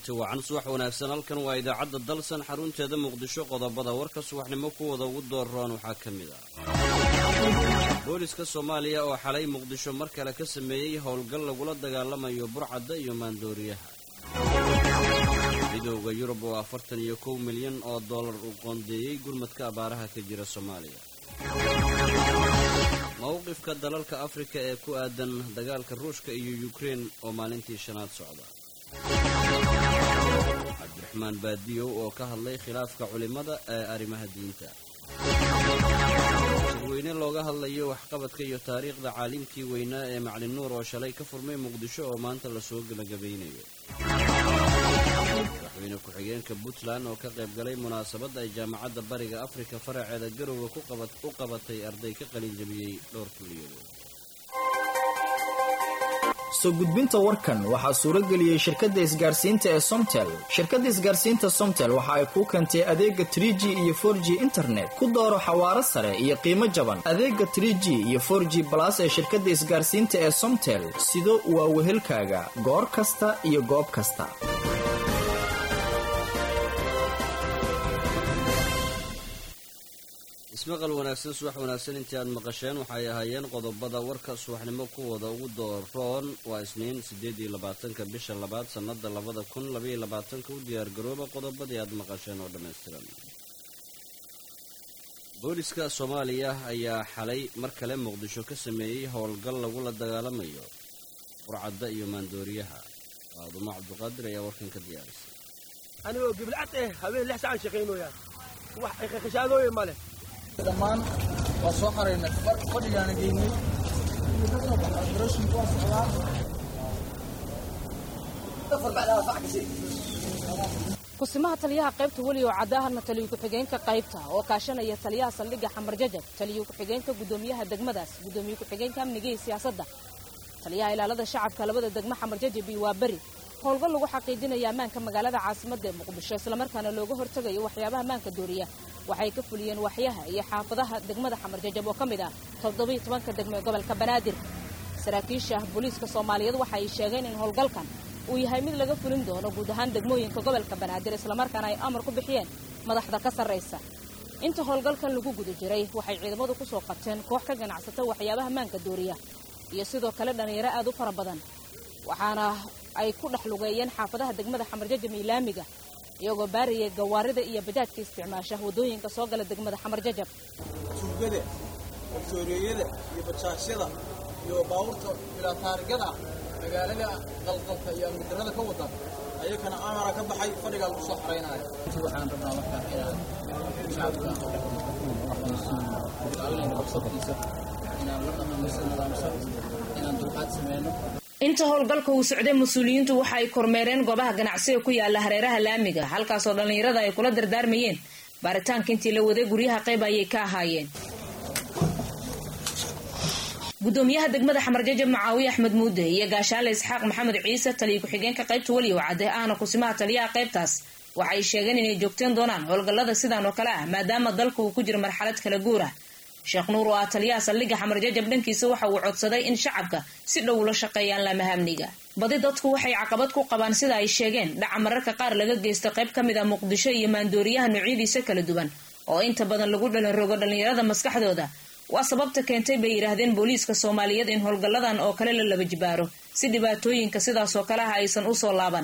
kulanti wacan subax wanaagsan halkan waa idaacadda dalsan xarunteeda muqdisho qodobada warka subaxnimo kuwooda ugu dooroon waxaa ka mid ah booliska soomaaliya oo xalay muqdisho mar kale ka sameeyey howlgal lagula dagaalamayo burcadda iyo maandooriyaha midowda yurub oo afartan iyo kow milyan oo dollar uu qoondeeyey gurmadka abaaraha ka jira soomaaliya mowqifka dalalka afrika ee ku aadan dagaalka ruushka iyo yukrein oo maalintii shanaad socda cabdiraxmaan baadiyow oo ka hadlay khilaafka culimmada ee arrimaha diinta shirweyne looga hadlayo waxqabadka iyo taariikhda caalimkii weynaa ee maclin nuur oo shalay ka furmay muqdisho oo maanta lasoo gebagabaynayo madaxweyne ku-xigeenka puntland oo ka qayb galay munaasabadda ay jaamacadda bariga afrika faraceeda garowga u qabatay arday ka qalinjabiyey dhowr kuliyadood soo gudbinta warkan waxaa suuro geliyey shirkadda isgaarsiinta ee somtel shirkadda isgaarsiinta somtel waxa ay kuu keentay adeega trie g iyo for g internet ku dooro xawaaro sare iyo qiimo jaban adeega trie g iyo for g balas ee shirkadda isgaarsiinta ee somtel sido waa wehelkaaga goor kasta iyo goob kasta ismaqal wanaagsan subax wanaagsan intii aad maqasheen waxay ahaayeen qodobada warka subaxnimo kuwooda ugu dooroon waa isniin siddeed iyo labaatanka bisha labaad sannada labada kun labaiyo labaatanka u diyaargarooba qodobadii aad maqasheen oo dhammaystiran booliska soomaaliya ayaa xalay mar kale muqdisho ka sameeyey howlgal lagula dagaalamayo burcadda iyo maandooriyaha faadumo cabduqaadir ayaa warkan ka diyaarisay anigoo gibilcad eh habeen lix sacaan shaqaynooyaa wax khashaadooye ma leh dhammaan waa soo xaraynay fadhigaana geynay kusimaha taliyaha qaybta weli oo caddaahana taliyo ku-xigeenka qaybta oo kaashanaya taliyaha saldhigga xamar jajab taliyo ku-xigeenka guddoomiyaha degmadaas guddoomiye ku-xigeenka amniga iyo siyaasadda taliyaha ilaalada shacabka labada degmo xamar jajab iyo waa beri howlgal lagu xaqiijinaya ammaanka magaalada caasimadda ee muqdisho islamarkaana looga hortegayo waxyaabaha ammaanka dooriya waxay ka fuliyeen waxyaha iyo xaafadaha degmada xamar jajab oo ka mid ah toddobiiyo tobanka degmo ee gobolka banaadir saraakiisha booliiska soomaaliyeed waxa ay sheegeen in howlgalkan uu yahay mid laga fulin doono guud ahaan degmooyinka gobolka banaadir islamarkaana ay amar ku bixiyeen madaxda ka sarraysa inta howlgalkan lagu guda jiray waxay ciidamadu ku soo qabteen koox ka ganacsata waxyaabaha maanka dooriya iyo sidoo kale dhallinyaro aad u fara badan waxaana ay ku dhex lugeeyeen xaafadaha degmada xamarjajab iyo laamiga iyagoo baarayay gawaarida iyo bajaajka isticmaasha waddooyinka soo gala degmada xamarjajab tuugada baktooriyada iyo bajaashyada iyo baabuurta bilaataarigada magaalada qalqalka iyo amnidarada ka wada ayakana amara ka baxay fadhigaa lagu soo xaraynaayo waxaan rabnaa markaa inaan shacabka qabsabkiisa inaan la dhaqamaysa nidaamsan inaan dulqaad sameyno inta howlgalka uu socday mas-uuliyiintu waxa ay kormeereen goobaha ganacsiga ku yaala hareeraha laamiga halkaasoo dhallinyarada ay kula dardaarmayeen baaritaanka intii la waday guryaha qayb ayay ka ahaayeen gudoomiyaha degmada xamarjajab macaawiye axmed muude iyo gaashaale isxaaq maxamed ciise taliyo ku-xigeenka qaybta weliyow cadde ahna kusimaha taliyaha qaybtaas waxay sheegeen inay joogteen doonaan howlgallada sidan oo kale ah maadaama dalka uu ku jiro marxalad kala guur ah sheekh nuur oo ah taliyaha saldhigga xamarjajab dhankiisa waxa uu codsaday in shacabka si dhow ula shaqeeyaan laamaha amniga badi dadku waxay caqabad ku qabaan sida ay sheegeen dhaca mararka qaar laga geysta qayb ka mid a muqdisho iyo maandooriyaha noocyadiisa kala duwan oo inta badan lagu dhalinrogo dhallinyarada maskaxdooda waa sababta keentay bay yidhaahdeen booliiska soomaaliyeed in howlgalladan oo kale la laba jibaaro si dhibaatooyinka sidaasoo kale ah aysan u soo laaban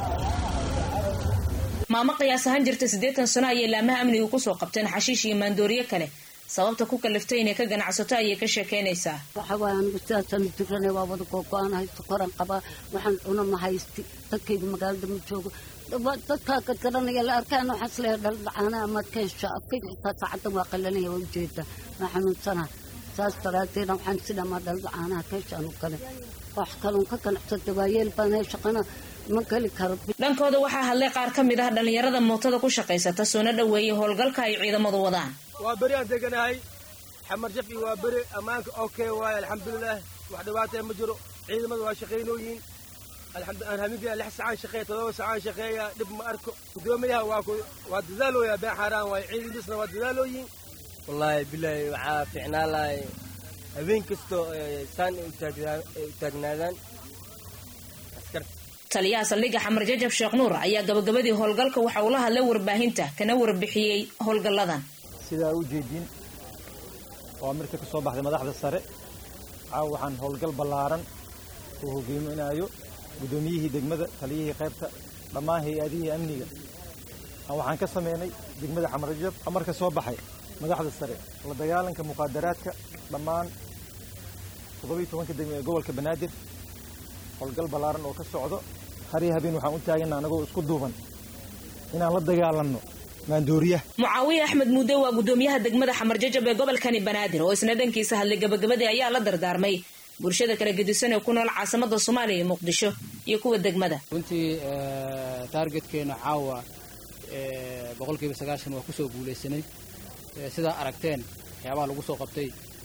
maamo qiyaas ahaan jirta siddeetan sano ayay laamaha amnigu kusoo qabteen xashiish iyo maandooriye kale sababta ku kaliftay inay ka ganacsato ayay ka sheekaynaysaa waxa waaya anigu sidaasaan jirana waa wada googo-aan haysto koran qabaa waxaan cuna ma haysti dadkayga magaalada ma joogo dadkaa gadgaranaya la arkaan waxaan isleeyahay dhaldhacaana amaad ka hesho afkayga xitaa saacaddan waa qalanaya waa ujeeda waa xanuunsana saas daraadeeda waxaan sidhamaa dhaldhacaanaha ka hesho anu kale wax kaloon ka ganacsada waayeel baan hay shaqana ma geli karo dhankooda waxaa hadlay qaar ka mid ah dhallinyarada mootada ku shaqaysata soona dhoweeyay howlgalka ay ciidamadu wadaan waa beri aan deganahay xamar jaf iyo waa beri ammaanka okay waaye alxamdulilah wax dhibaataya ma jiro ciidamada waa shaqaynooyiin aan habeenkii lix sacaan shaqeeya todoba sacaan shaqeeya dhib ma arko gudoomiyaha waa waa dadaalooyaa been xaaraan waaye ciidamisna waa dadaalooyiin wallaahi bilaahi waxaa fiicnaa lahay habeen kastoo saan u taagnaadaan askarta taliyaha saldhigga xamar jajab sheekh nuur ayaa gabagabadii howlgalka waxa uu la hadlay warbaahinta kana warbixiyey howlgalladan sidaa u jeedin waa marka ka soo baxday madaxda sare caawa waxaan howlgal ballaaran uu hogeyminayo guddoomiyihii degmada taliyihii qaybta dhammaan hay-adihii amniga waxaan ka sameynay degmada xamarjab amarka soo baxay madaxda sare la dagaalanka muqaadaraadka dhammaan toddobiyo tobanka degmo ee gobolka banaadir howlgal ballaaran oo ka socdo har iyo habeen waxaan u taagana anagoo isku duuban inaan la dagaalanno maandooriyaha mucaawiye axmed muude waa guddoomiyaha degmada xamar jajab ee gobolkani banaadir oo isna dhankiisa hadlay gabagabadii ayaa la dardaarmay bulshada kala gedisan ee ku nool caasimada soomaaliya iyo muqdisho iyo kuwa degmada runtii taargetkeena caawa boqolkiiba sagaashan waa kusoo guulaysanay sidaa aragteen waxyaabaha lagu soo qabtay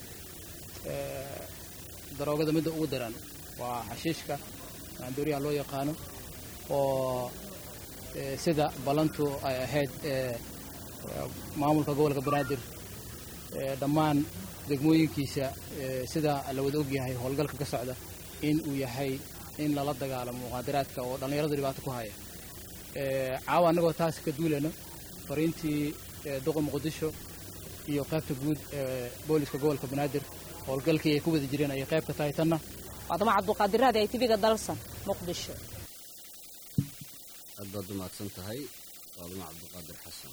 daroogada midda ugu daran waa xashiishka maandooriyaha loo yaqaano oo sida ballantu ay ahayd maamulka gobolka banaadir dhammaan degmooyinkiisa sida la wada ogyahay howlgalka ka socda in uu yahay in lala dagaalamo muqaadaraadka oo dhallinyarada dhibaato ku haya caawa annagoo taas ka duulayno fariintii duqa muqdisho iyo qaybta guud ee booliska gobolka banaadir howlgalkii ay ku wada jireen ayay qayb ka tahay tanna waadama cabduqaadiraadi ay tiviga dalsan muqdisho aad baad u mahadsan tahay waaduma cabdiqaadir xasan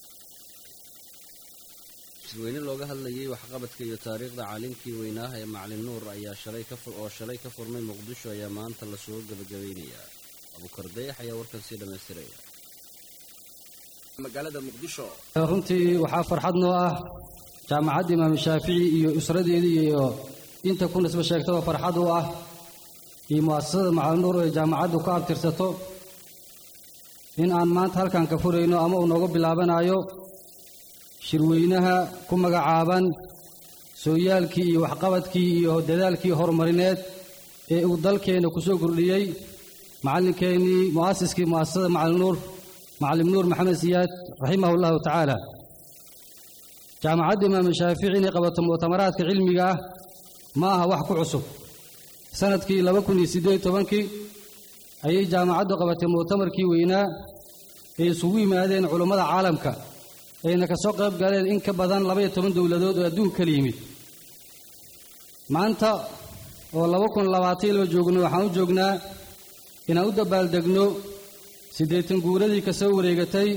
shirweyne looga hadlayay waxqabadka iyo taariikhda caalimkii weynaaha ee macalin nuur ayaa shalay ka oo shalay ka furmay muqdisho ayaa maanta lasoo gebagabeynayaa abukar dayax ayaa warkan sii dhammaystiraya magaalada muqdisho runtii waxaa farxad noo ah jaamacadda imaam shaafici iyo usradeedii iyo inta ku nisba sheegtaba farxad u ah iyo mu'asasada macalin nuur ee jaamacaddu ku abtirsato in aan maanta halkan ka furayno ama uu nooga bilaabanayo shirweynaha ku magacaaban sooyaalkii iyo waxqabadkii iyo dadaalkii horumarineed ee uu dalkeenna ku soo kordhiyey macallinkeennii mu'asiskii mu'asasada macalin nuur macallim nuur maxamed siyaad raximahu llahu tacaala jaamacadda imaam shaafici inay qabato mu'tamaraadka cilmiga ah ma aha wax ku cusub sanadkii laba kun iyo siddeed tobankii ayay jaamacaddu qabatay mu'tamarkii weynaa ay isugu yimaadeen culummada caalamka ayna ka soo qayb galeen in ka badan labaiyo toban dowladood oo adduunka kala yimid maanta oo laba kun labaatan laba joogno waxaan u joognaa inaan u dabaaldegno siddeetan guuradii ka soo wareegatay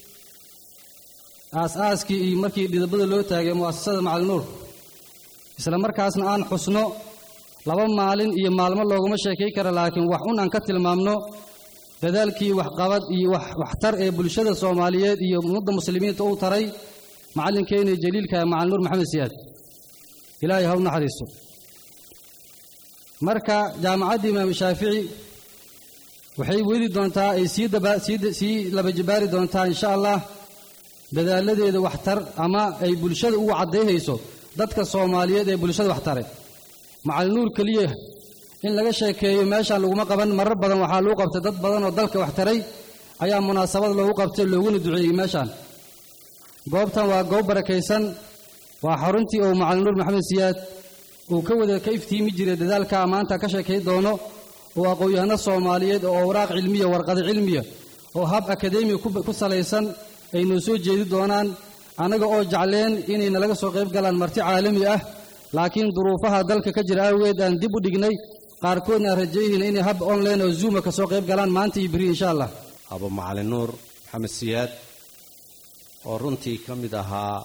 aas-aaskii iyo markii dhidabada loo taagay mu'asasada macalin nuur isla markaasna aan xusno laba maalin iyo maalmo looguma sheekay kara laakiin wax un aan ka tilmaamno dadaalkii waxqabad iyo waxtar ee bulshada soomaaliyeed iyo ummadda muslimiinta uu taray macallinkeenii jaliilka macalin nuur maxamed siyaad ilaahay ha u naxariisto marka jaamacadda imaam shaafici waxay weli doontaa ay sii laba jibaari doontaa insha allah dadaaladeeda waxtar ama ay bulshada ugu caddayhayso dadka soomaaliyeed ee bulshada waxtare macalin nuur keliya in laga sheekeeyo meeshaan laguma qaban marar badan waxaa lagu qabtay dad badan oo dalka waxtaray ayaa munaasabad loogu qabtay looguna duceeyey meeshaan goobtan waa goob barakaysan waa xaruntii uu macalin nuur maxamed siyaad uu ka wada ka iftiimi jiray dadaalka maanta ka sheekay doono oo aqoon-yahano soomaaliyeed oo awraaq cilmiya warqado cilmiya oo hab akadeemiya ku salaysan ay noo soo jeedi doonaan annaga oo jecleen inay nalaga soo qayb galaan marti caalami ah laakiin duruufaha dalka ka jira aaweed aan dib u dhignay qaarkoodna aan rajayihiin inay hab online oo zuuma ka soo qayb galaan maanta iyo beri insha allah abo macalin nuur maxamed siyaad oo runtii ka mid ahaa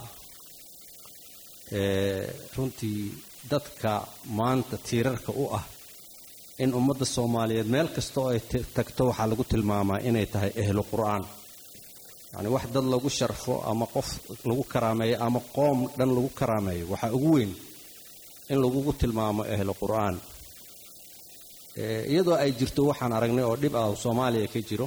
runtii dadka maanta tiirarka u ah in ummadda soomaaliyeed meel kasta oo ay tagto waxaa lagu tilmaamaa inay tahay ehlu qur'aan yacni wax dad lagu sharfo ama qof lagu karaameeyo ama qoom dhan lagu karaameeyo waxaa ugu weyn in lagugu tilmaamo ehlu qur'aan iyadoo ay jirto waxaan aragnay oo dhib ah oo soomaaliya ka jiro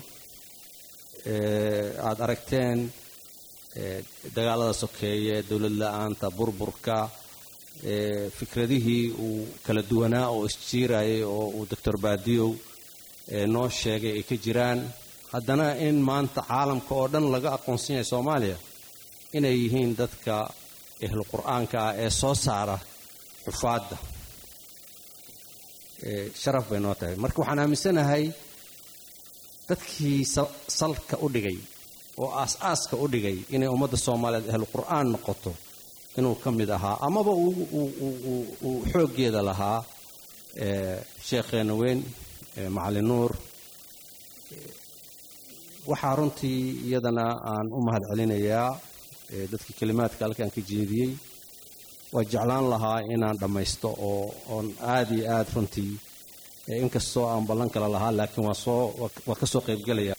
aad aragteen dagaalada sokeeye dowlad la-aanta burburka fikradihii uu kala duwanaa oo isjiirayay oo uu doctor baadiyow noo sheegay ay ka jiraan haddana in maanta caalamka oo dhan laga aqoonsan yahay soomaaliya inay yihiin dadka ehlu qur'aanka ah ee soo saara xufaadda sharaf bay noo tahay marka waxaan aaminsanahay dadkii salka u dhigay oo aas-aaska u dhigay inay ummadda soomaaliyeed ahlu qur'aan noqoto inuu ka mid ahaa amaba uu xooggeeda lahaa sheekheena weyn macalin nuur waxaa runtii iyadana aan u mahad celinayaa dadkii kelimaadka halkaan ka jeediyey waa jeclaan lahaa inaan dhammaysto oo oon aad iyo aad runtii inkastoo aan ballan kala lahaa laakiin waa soo waa ka soo qaybgelaya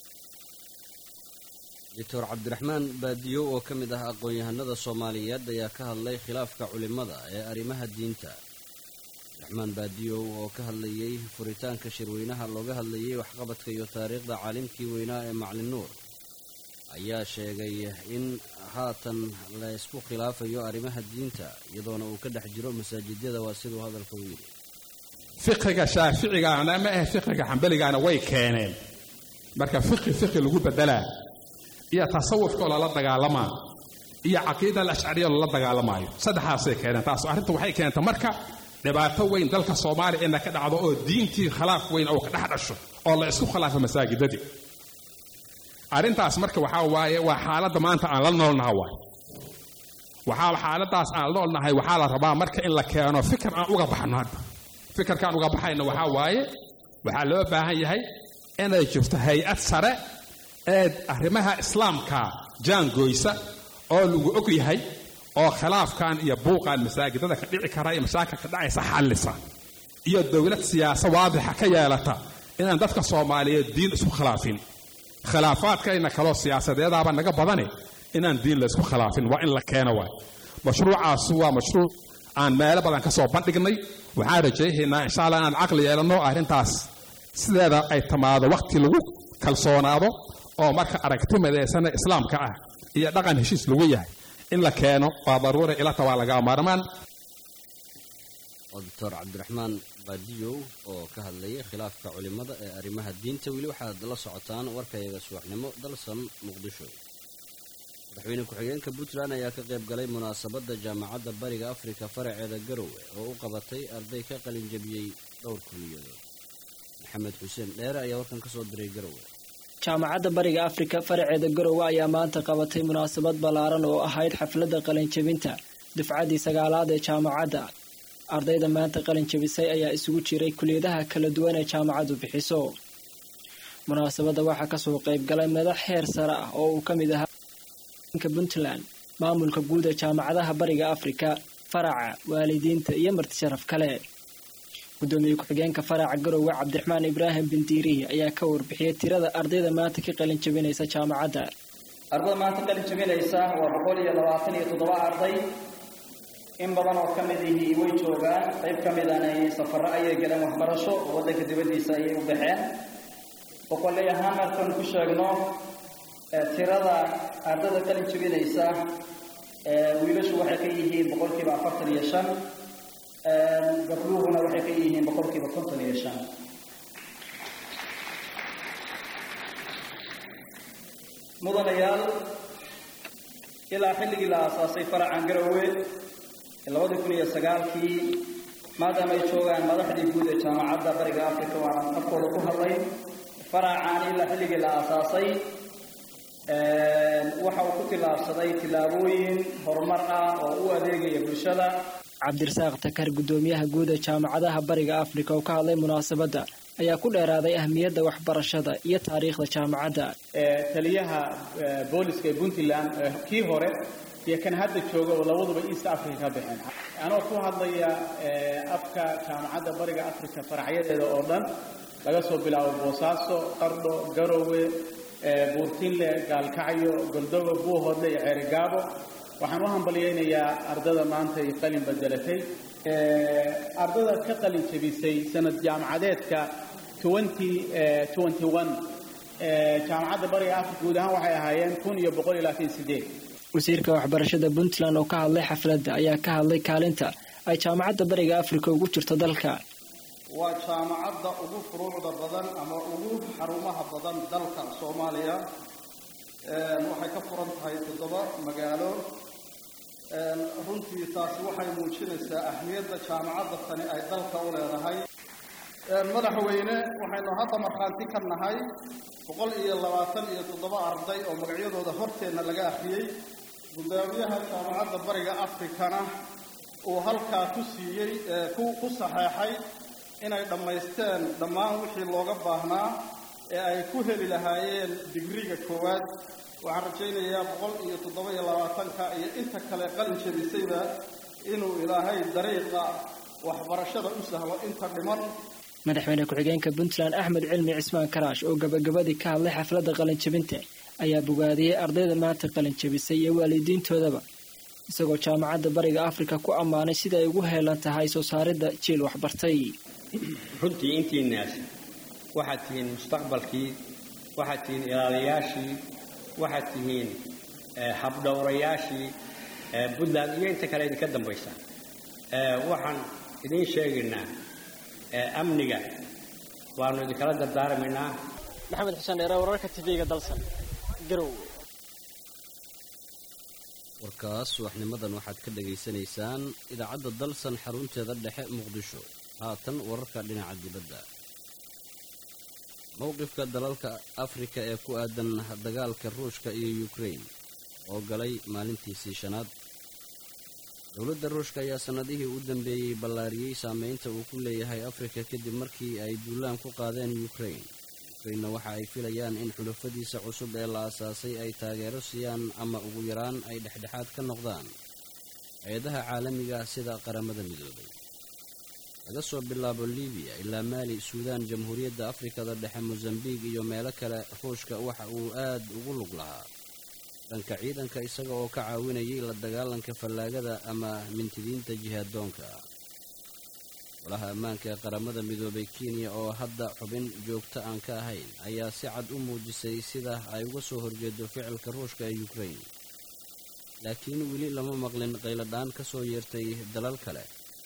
doctor cabdiraxmaan baadiyo oo ka mid ah aqoon-yahanada soomaaliyeed ayaa ka hadlay khilaafka culimmada ee arrimaha diinta cabdiraxmaan baadiyow oo ka hadlayey furitaanka shirweynaha looga hadlayay waxqabadka iyo taariikhda caalimkii weynaa ee maclin nuur ayaa sheegay in haatan la ysku khilaafayo arrimaha diinta iyadoona uu ka dhex jiro masaajidyada waa siduu hadalka u yidhi fiqiga shaaficigaana ma ahe fiqiga xambaligaana way keeneen marka fiqi fiqi lagu bedelaa iyo tasawufkoo lala dagaalamaa iyo caqiida alashcariya lala dagaalamaayo saddexaasay keeneen taas arrinta waxay keentay marka dhibaato weyn dalka soomaaliya ina ka dhacdo oo diintii khilaaf weyn oo ka dhex dhasho oo la isku khilaafo masaajidadii arrintaas marka waxaa waaye waa xaaladda maanta aan la noolnaha waay waxaa xaaladaas aan la noolnahay waxaa la rabaa marka in la keeno fikir aan uga baxno hadda fikirkaan uga baxayno waxaa waaye waxaa loo baahan yahay inay jirto hay-ad sare ee arrimaha islaamka jaangoysa oo lagu og yahay oo khilaafkan iyo buuqan masaajidada ka dhici kara iyo mashaakilka dhacaysa xallisa iyo dowlad siyaasa waadixa ka yeelata inaan dadka soomaaliyeed diin isku khilaafin khilaafaadkayna kaloo siyaasadeedaaba naga badane inaan diin la isku khilaafin waa in la keeno waay mashruucaasu waa mashruuc aan meelo badan ka soo bandhignay waxaan rajayhaynaa insha allah inaan caqli yeelanno arrintaas sideeda ay tamaado wakhti lagu kalsoonaado oo marka aragti midaysana islaamka ah iyo dhaqan heshiis lagu yahay in la keeno waa daruura ilata waa lagaa maarmaan waa doctor cabdiraxmaan baadiyow oo ka hadlayay khilaafka culimmada ee arrimaha diinta weli waxaad la socotaan warkayaga subaxnimo dalsan muqdisho madaxweyne ku-xigeenka puntland ayaa ka qayb galay munaasabadda jaamacadda bariga afrika faraceeda garowe oo u qabatay arday ka qalin jabiyey dhowr kuliyadood maxamed xuseen dheere ayaa warkan ka soo diray garowe jaamacadda bariga afrika faraceeda garowe ayaa maanta qabatay munaasabad ballaaran oo ahayd xafladda qalinjabinta dufcaddii sagaalaad ee jaamacadda ardayda maanta qalin jabisay ayaa isugu jiray kuliyadaha kala duwan ee jaamacaddu bixiso munaasabadda waxaa kasoo qayb galay madax heer sare ah oo uu ka mid ahaa puntland maamulka guud ee jaamacadaha bariga afrika faraca waalidiinta iyo marti sharaf kale gudoomiye ku-xigeenka faraca garowe cabdiraxmaan ibraahim bindiirihi ayaa ka warbixiyay tirada ardayda maanta ka qalin jabinaysa jaamacadda ardada maanta qalin jabinaysa waa boqol iyo labaatan iyo toddoba arday in badan oo ka mid ihii way joogaan qayb ka midana safarro ayay galeen waxbarasho oo waddanka dibaddiisa ayay u baxeen boqoley ahaan markaan ku sheegno tirada ardada qalin jabinaysa wiilashu waxay ka yihiin boqolkiiba afartan iyo shan gabdhuhuna waxay ka yihiin boqolkiiba konton iyo shan mudanayaal ilaa xilligii la aasaasay faracan garowe labadii kun iyo sagaalkii maadaama ay joogaan madaxdii guud ee jaamacadda bariga africa waana afkooda ku hadlay faracan ilaa xilligii la aasaasay waxa uu ku tillaabsaday tillaabooyin horumar ah oo u adeegaya bulshada cabdirasaaq takar gudoomiyaha guud ee jaamacadaha bariga afrika oo ka hadlay munaasabadda ayaa ku dheeraaday ahmiyadda waxbarashada iyo taariikhda jaamacadda taliyaha booliska ee puntland kii hore iyo kan hadda jooga oo labaduba east africa ka baxeen anoo ku hadlaya afka jaamacadda bariga africa faracyadeeda oo dhan laga soo bilaabo boosaaso qardho garowe buurtinle gaalkacyo goldogo buuhoodle iyo ceerigaabo waxaan u hambalyaynayaa ardada maanta ay qalin bedelatay ardada ka qalin jabisay sanad jaamacadeedka jaamacadda bariga africa guud ahaan waxay ahaayeen kun iyo boqol iyo labaatan sideed wasiirka waxbarashada puntland oo ka hadlay xafladda ayaa ka hadlay kaalinta ay jaamacadda bariga africa ugu jirto dalka waa jaamacadda ugu furuucda badan ama ugu xarumaha badan dalka soomaaliya waxay ka furan tahay toddoba magaalo runtii taasi waxay muujinaysaa ahmiyadda jaamacadda tani ay dalka u leedahay madaxweyne waxaynu hadda markhaanti ka nahay boqol iyo labaatan iyo toddoba arday oo magacyadooda horteenna laga akhriyey guddoomiyaha jaamacadda bariga afrikana uu halkaa ku siiyey ku ku saxeexay inay dhammaysteen dhammaan wixii looga baahnaa ee ay ku heli lahaayeen digriga koowaad waxaan rajaynayaa boqol iyo toddoba iyo labaatanka iyo inta kale qalin jebisayba inuu ilaahay dariiqa waxbarashada u sahlo inta dhiman madaxweyne ku-xigeenka puntland axmed cilmi cismaan karaash oo gabagabadii ka hadlay xafladda qalinjebinta ayaa bogaadiyey ardayda maanta qalinjebisay iyo waalidiintoodaba isagoo jaamacadda bariga afrika ku ammaanay sida ay ugu heelan tahay soo saaridda jiil waxbartay runtii intiinaas waxaad tihiin mustaqbalkii waxaad tihiin ilaaliyaashii waxaad tihiin habdhowrayaashii puntland iyo inta kale idinka dambaysa waxaan idiin sheegaynaa amniga waanu idinkala dardaarmaynaa maxamed xuseen dheere wararka tv-ga dalsan garow warkaas subaxnimadan waxaad ka dhagaysanaysaan idaacadda dalsan xarunteeda dhexe muqdisho haatan wararka dhinaca dibadda mowqifka dalalka afrika ee ku aadan dagaalka ruushka iyo yukrain oo galay maalintiisii shanaad dowladda ruushka ayaa sannadihii u dambeeyey ballaariyey saameynta uu ku leeyahay afrika kadib markii ay duulaan ku qaadeen yukrain yukrainna waxa ay filayaan in xulafadiisa cusub ee la asaasay ay taageero siiyaan ama ugu yaraan ay dhexdhexaad ka noqdaan hay-adaha caalamiga sida qaramada midoobay laga soo bilaabo libiya ilaa maali suudaan jamhuuriyadda afrikada dhexe mosambiq iyo meelo kale ruushka waxa uu aad ugu lug lahaa dhanka ciidanka isaga oo ka caawinayay la dagaalanka fallaagada ama mintidiinta jihaadoonka golaha ammaanka ee qaramada midoobay kenya oo hadda xubin joogto aan ka ahayn ayaa si cad u muujisay sida ay uga soo horjeedo ficilka ruushka ee yukrain laakiin weli lama maqlin qayladhaan ka soo yeertay dalal kale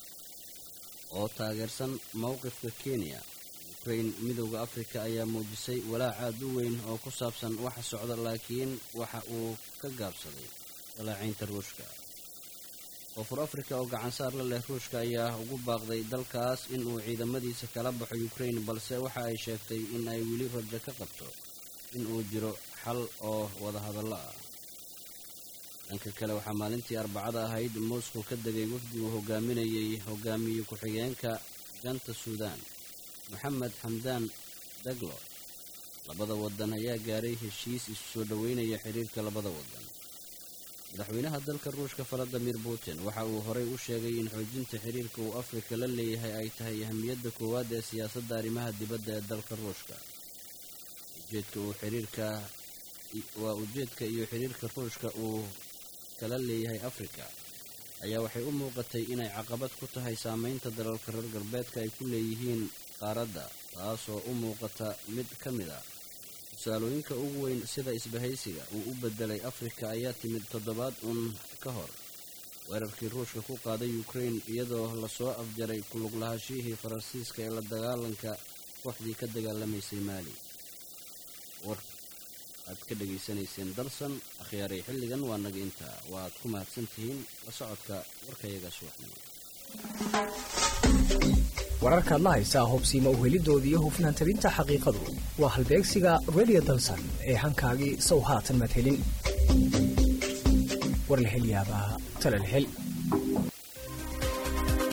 oo taageersan mowqifka kenya yukrain midowda afrika ayaa muujisay walaac aad u weyn oo ku saabsan waxa socda laakiin waxa uu ka gaabsaday walaacaynta ruushka koonfur afrika oo gacansaar la leh ruushka ayaa ugu baaqday dalkaas inuu ciidamadiisa kala baxo yukrain balse waxa ay sheegtay in ay weli rajo ka qabto in uu jiro xal oo wadahadallo ah dhanka kale waxaa maalintii arbacada ahayd moscow ka degay wafdi uu hogaaminayay hogaamiye ku-xigeenka janta suudaan moxamed xamdaan daglo labada wadan ayaa gaaray heshiis isu soo dhoweynaya xiriirka labada wadan madaxweynaha dalka ruushka valadimir putin waxa uu horey u sheegay in xoojinta xiriirka uu afrika la leeyahay ay tahay ahamiyadda koowaad ee siyaasadda arrimaha dibadda ee dalka ruushka ujeedka uu xiriirka waa ujeedka iyo xiriirka ruushka uu kala leeyahay afrika ayaa waxay u muuqatay inay caqabad ku tahay saameynta dalalka reer galbeedka ay ku leeyihiin qaaradda taasoo u muuqata mid ka mid a tusaalooyinka ugu weyn sida isbahaysiga uu u bedelay afrika ayaa timid toddobaad uun ka hor weerarkii ruushka ku qaaday yukrain iyadoo lasoo afjaray kulug lahaashihii faransiiska ee la dagaalanka kooxdii ka dagaalamaysay maali war aad ka dhegaysanayseen dalsan akhyaaray xilligan waa naga intaa waa aad ku mahadsan tihiin la socodka warkayaga subaxnimo wararkaad la haysaa hubsiima uhelidoodii iyo hufnaan tabinta xaqiiqadu waa halbeegsiga radio dalsan ee hankaagii sow haatan madhelin war la hel yaabaa tala la hel